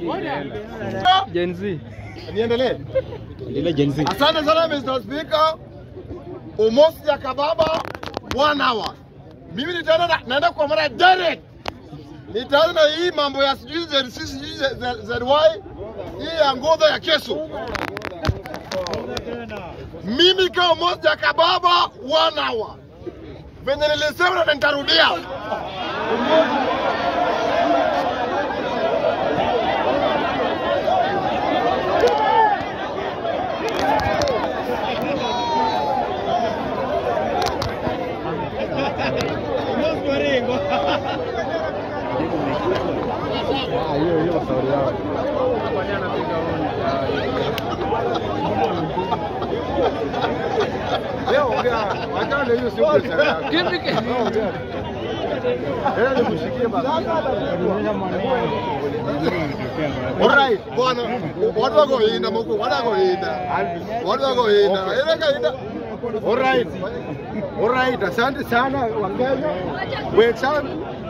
Gen Z. Niendelee. Ile Gen Z. Asante sana Mr. Speaker. Umosi ya kababa one hour. Mimi nitaenda na- naenda kwa mara direct. Nitaanza na hii mambo ya sijui ZC sijui Z- Z- ZY hii ya ngodha ya kesho. Mimi kama Umosi ya kababa one hour. Venye nilisema na nitarudia. Ah, hiyo hiyo sauri yao. Leo ongea, wachana na hiyo sio biashara yako. Leo ongea. Leo nikushikie basi. Alright, bwana, watu wako hinda moko, watu wako hinda. Watu wako hinda. Ile kaida. Alright. Alright, asante sana Wakenya. Wenzangu.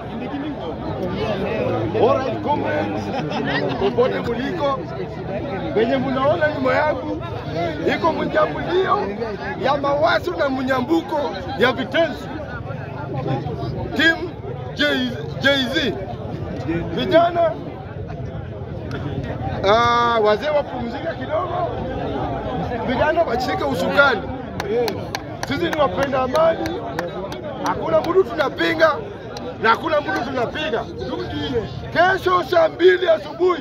Alright, comrades. Popote muliko. Wenye mnaona nyuma yangu iko mnyambulio ya mawazo na mnyambuko ya vitenzi. Team J- Jay-Z. Vijana Ah, wazee wapumzika kidogo, vijana washike usukani. Sisi ni wapenda amani, hakuna mtu tunapinga na hakuna mtu tunapiga. Kesho saa mbili asubuhi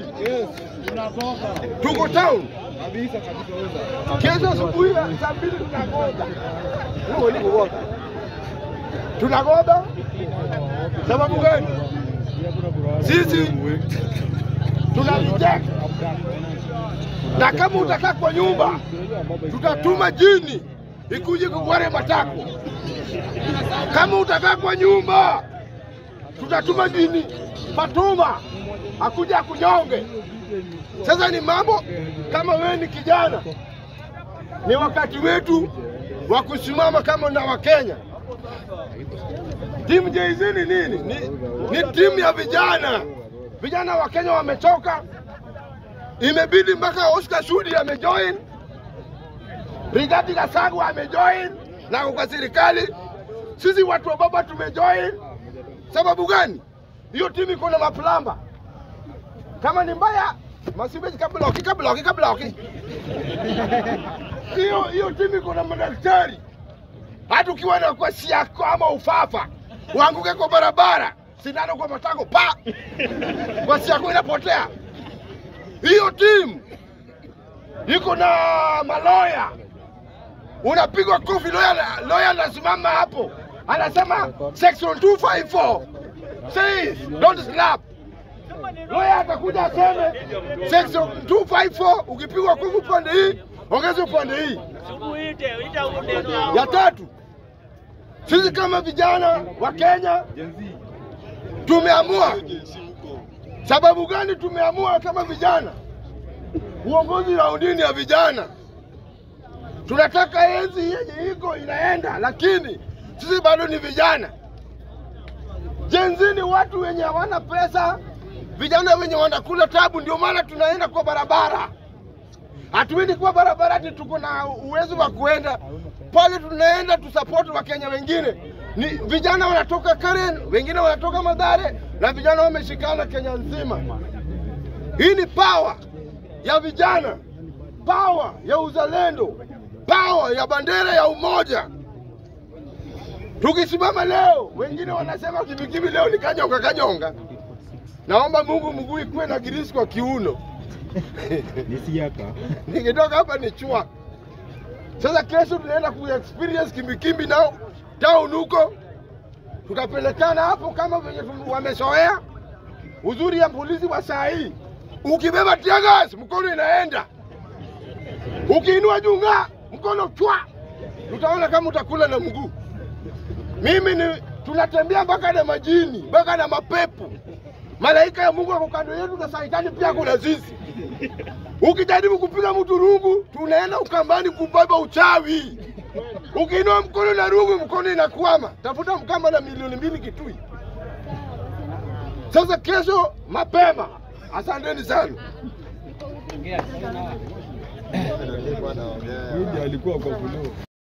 tuko town. Kesho asubuhi saa mbili tunagoda, Huo ni kugoda. tunagoda. Sababu gani? Sisi tuna reject na kama utakaa kwa nyumba tutatuma jini ikuje kukware matako. Kama utakaa kwa nyumba tutatuma jini Fatuma akuja akunyonge. Sasa ni mambo kama wewe ni kijana, ni wakati wetu wa kusimama kama na Wakenya. Timu Jay-Z ni nini? Ni, ni timu ya vijana. Vijana wa Kenya wamechoka, imebidi mpaka Oscar Sudi amejoin, Rigathi Gachagua amejoin na kwa serikali. Sisi watu wa baba tumejoin. Sababu gani? Hiyo timu iko na maplamba. Kama ni mbaya, masibeji kabloki kabloki kabloki. Hiyo hiyo timu iko na madaktari. Hata ukiwa na kwasi yako ama ufafa, uanguke kwa barabara, sindano kwa matako pa, kwasi yako inapotea. Hiyo timu iko na maloya, unapigwa kofi, loya loya anasimama hapo anasema section 254 says don't slap. Loya atakuja aseme section 254, ukipigwa kofi upande hii ongeza upande hii. Ya tatu, sisi kama vijana wa Kenya tumeamua. Sababu gani tumeamua kama vijana? Uongozi raundini ya vijana, tunataka enzi yenye iko inaenda, lakini sisi bado ni vijana. Jenzi ni watu wenye hawana pesa, vijana wenye wanakula tabu, ndio maana tunaenda kwa barabara. Hatuendi kwa barabara ati tuko na uwezo wa kuenda pale, tunaenda tusapoti Wakenya wengine. Ni vijana wanatoka Karen, wengine wanatoka Madhare, na vijana wameshikana Kenya nzima. Hii ni power ya vijana, power ya uzalendo, power ya bandera ya umoja. Tukisimama leo, wengine wanasema kibikibi leo ni kanyonga kanyonga. Naomba Mungu mguu ikuwe na girisi kwa kiuno. Nisiaka. Nikitoka hapa ni chua. Sasa kesho tunaenda ku experience kimbikimbi nao town huko, tutapelekana hapo kama venye tu- wamezoea. Uzuri ya polisi wa saa hii, ukibeba tiagas mkono inaenda, ukiinua juu ng'aa mkono chwa, tutaona kama utakula na mguu. Mimi ni tunatembea mpaka na majini mpaka na mapepo. Malaika ya Mungu ako kando yetu na saitani pia kuna sisi. Ukijaribu kupiga mtu rungu, tunaenda ukambani kubeba uchawi. Ukiinua mkono na rungu, mkono inakwama. Tafuta mkamba na milioni mbili Kitui. Sasa kesho mapema, Asanteni sana. Huyu ndiye alikuwa kwa buluu.